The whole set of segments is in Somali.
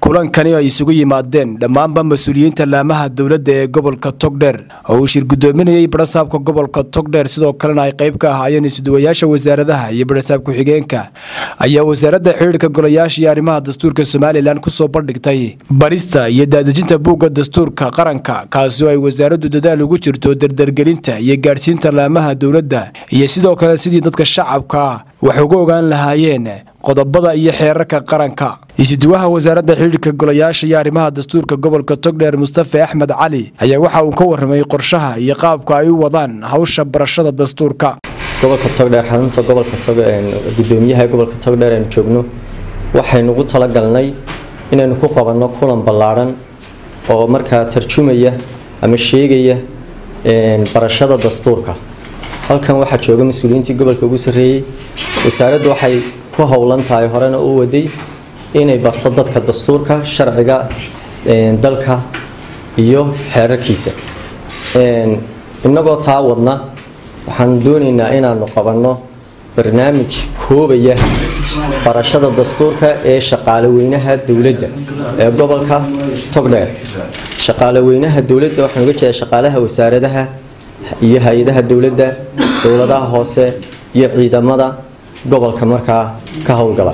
kulankani ay isugu yimaadeen dhammaanba mas-uuliyiinta laamaha dowladda ee gobolka togdheer oo uu shir guddoominayay barasaabka gobolka togdheer sidoo kalena ay qayb ka ahaayeen isuduwayaasha wasaaradaha iyo barasaab ku-xigeenka ayaa wasaaradda xidhiirka golayaasha iyo arrimaha dastuurka somalilan kusoo bandhigtay barista iyo daadejinta buugga dastuurka qaranka kaasi oo ay wasaaraddu dadaal ugu jirto dardargelinta iyo gaadhsiinta laamaha dowladda iyo sidoo kale sidii dadka shacabka wax uga ogaan lahaayeen qodobada iyo xeerarka qaranka isuduwaha wasaaradda xidhiirka golayaasha iyo arrimaha dastuurka gobolka togdheer mustafe axmed cali ayaa waxa uu ka warramay qorshaha iyo qaabka ay u wadaan hawsha barashada dastuurka gobolka togdheer xarunta gobolka gudoomiyaha gobolka togdheer aynu joogno waxaynu ugu talagalnay inaynu ku qabanno kulan ballaadhan oo markaa tarjumaya ama sheegaya barashada dastuurka halkan waxaa jooga mas-uuliyiintii gobolka ugu sarreeyey wasaaraddu waxay ku howlan tahay horena u waday inay barto dadka dastuurka sharciga dalka iyo xeerarkiisa innagoo taa wadna waxaan doonaynaa inaanu qabanno barnaamij koobaya barashada dastuurka ee shaqaaleweynaha dowladda ee gobolka togdheer shaqaaleweynaha dowladda waxaan uga jeedaa shaqaalaha wasaaradaha iyo hay-adaha dowladda dowladaha hoose iyo ciidamada gobolka markaa ka howlgala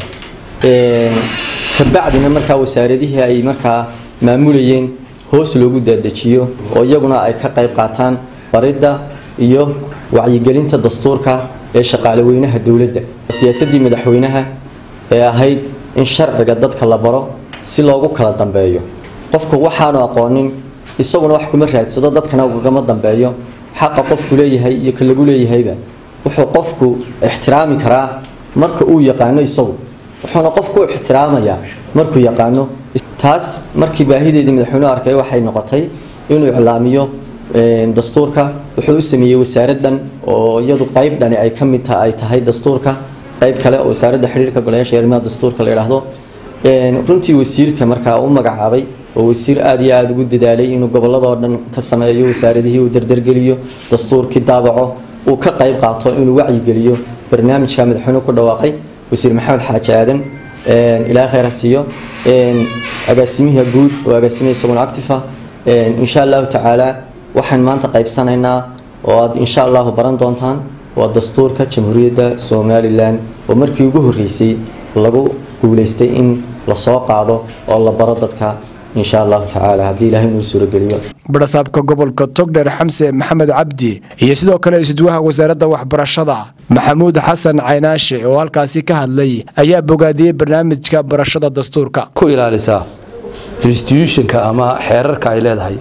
kabacdina markaa wasaaradihii ay markaa maamulayeen hoos loogu daadejiyo oo iyaguna ay ka qayb qaataan baridda iyo wacyigelinta dastuurka ee shaqaaleweynaha dowladda siyaasadii madaxweynaha ee ahayd in sharciga dadka la baro si loogu kala dambeeyo qofku waxaanu aqoonin isaguna wax kuma raadsado dadkana ugagama dambeeyo xaqa qofku leeyahay iyo ka lagu leeyahayba wuxuu qofku ixtiraami karaa marka uu yaqaano isagu wuxuuna qofku u ixtiraamayaa markuu yaqaano taas markii baahideedii madaxweynuhu arkay waxay noqotay inuu iclaamiyo dastuurka wuxuu u sameeyey wasaaraddan oo iyadu qayb dhani ay ka mid ay tahay dastuurka qayb kale oo wasaaradda xiriirka golayaasha arrimaha dastuurka la yidhaahdo runtii wasiirka markaa u magacaabay oo wasiir aada iyo aada ugu dadaalay inuu gobolladoo dhan ka sameeyo wasaaradihii uu dardargeliyo dastuurkii daabaco uu ka qayb qaato inuu wacyigeliyo barnaamijka madaxweynuhu ku dhawaaqay wasiir maxamed xaaji aadan ilaa khayr ha siiyo agaasimiha guud oo agaasimaya isaguna actifa insha allahu tacaala waxaan maanta qaybsanaynaa oo aad insha allahu baran doontaan waa dastuurka jamhuuriyadda somalilan oo markii ugu horreysay lagu guulaystay in lasoo qaado oo la baro dadka insha allahu tacaala haddii ilaahay inuu suurogeliyo barasaabka gobolka togdheer xamse maxamed cabdi iyo sidoo kale isduwaha wasaaradda waxbarashada maxamuud xasan caynaashe oo halkaasi ka hadlay ayaa bogaadiyey barnaamijka barashada dastuurka ku ilaalisaa instituutionka ama xeerarka ay leedahay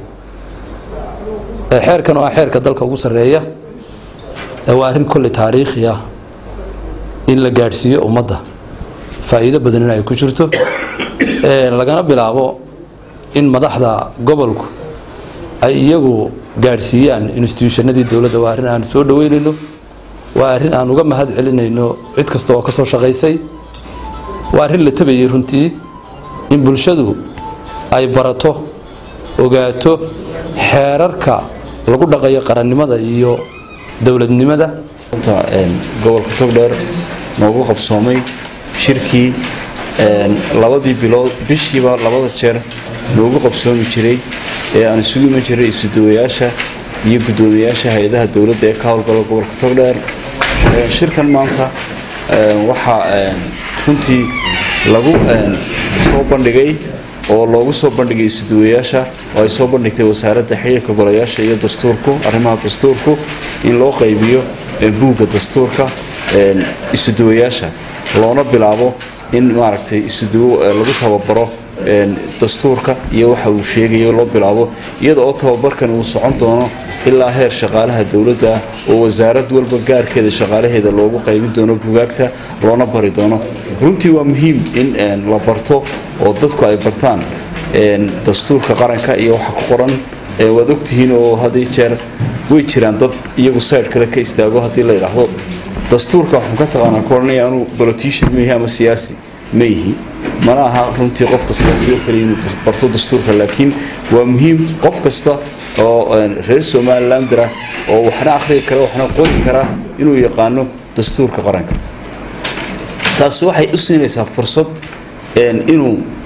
xeerkan waa xeerka dalka ugu sarreeya waa arrin kolley taariikhi ah in la gaadhsiiyo ummadda faa'iido badan in ay ku jirto lagana bilaabo in madaxda gobolku ay iyagu gaadhsiiyaan instituushannadii dowladda waa arrin aan soo dhoweynayno waa arrin aan uga mahad celinayno cid kasta oo ka soo shaqaysay waa arrin la tabayay runtii in bulshadu ay barato ogaato xeerarka lagu dhaqayo qarannimada iyo dowladnimada gobolka togdheer noogu qabsoomay shirkii labadii bilood bishiiba labada jeer noogu qabsoomi jiray ee aan isugu iman jiray isuduwayaasha iyo guddoomiyayaasha hay-adaha dowladda ee ka howlgala gobolka togdheer shirkan maanta waxaa runtii lagu soo bandhigay oo loogu soo bandhigay isuduwayaasha oo ay soo bandhigtay wasaaradda xiriirka golayaasha iyo dastuurku arrimaha dastuurku in loo qaybiyo buugga dastuurka isuduwayaasha loona bilaabo in maaragtay isuduwo lagu tababaro dastuurka iyo waxa uu sheegayo loo bilaabo iyada oo tababarkan uu socon doono ilaa heer shaqaalaha dowladda oo wasaarad walba gaarkeeda shaqaalaheeda loogu qaybin doono bugaagta loona bari doono runtii waa muhiim in la barto oo dadku ay bartaan dastuurka qaranka iyo waxa ku qoran waad ogtihiin oo haddii jeer way jiraan dad iyagu sayid kale ka istaago haddii la yidhaahdo dastuurka waxaan ka taqaanaa kuoranaya anuu politician ma yihi ama siyaasi ma yihi mana aha runtii qofka siyaasiyo kaliya inuu barto dastuurka laakiin waa muhiim qof kasta oo reer somalilandra oo waxna akhriyi kara waxna qori kara inuu yaqaano dastuurka qaranka taasi waxay u siinaysaa fursad inuu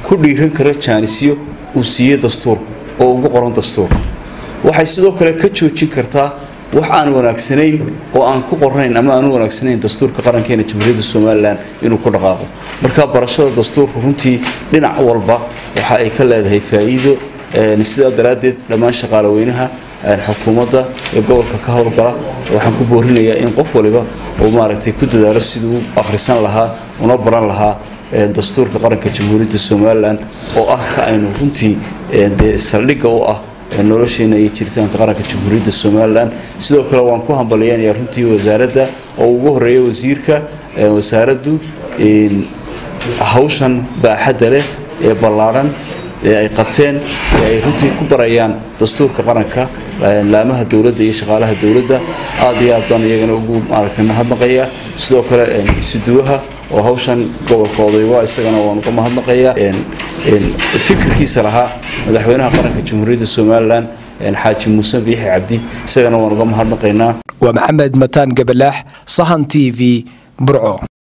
ku dhiiran kara jaanisyo uu siiyey dastuurka oo ugu qoran dastuurka waxay sidoo kale ka joojin kartaa wax aan wanaagsanayn oo aan ku qornayn ama aan u wanaagsanayn dastuurka qarankeena jamhuuriyadda somalilan inuu ku dhaqaaqo marka barashada dastuurka runtii dhinac walba waxa ay ka leedahay faa'iido sidaa daraaddeed dhammaan shaqaalaweynaha xukuumadda ee gobolka ka howlgala waxaan ku boorinayaa in qof waliba uu maaragtay ku dadaalo siduu u akhrisan lahaa una baran lahaa dastuurka qaranka jamhuuriyadda somalilan oo ah ka aynu runtii dee saldhigga u ah nolosheena iyo jiritaanka qaranka jamhuuriyadda somalilan sidoo kale waan ku hambaliyanayaa runtii wasaaradda oo ugu horeeya wasiirka wasaaraddu hawshan baaxadda leh ee ballaadhan ee ay qabteen ee ay runtii ku barayaan dastuurka qaranka laamaha dowladda iyo shaqaalaha dowladda aad iyo aad baan iyagana ugu maaragtay mahadnaqayaa sidoo kale isuduwaha oo hawshan gobolka odayba isagana waan uga mahadnaqayaa fikirkiisa lahaa madaxweynaha qaranka jamhuuriyadda somalilan xaaji muuse biixi cabdi isagana waan uga mahadnaqaynaa waa maxamed mataan gabalaax sahan t v burco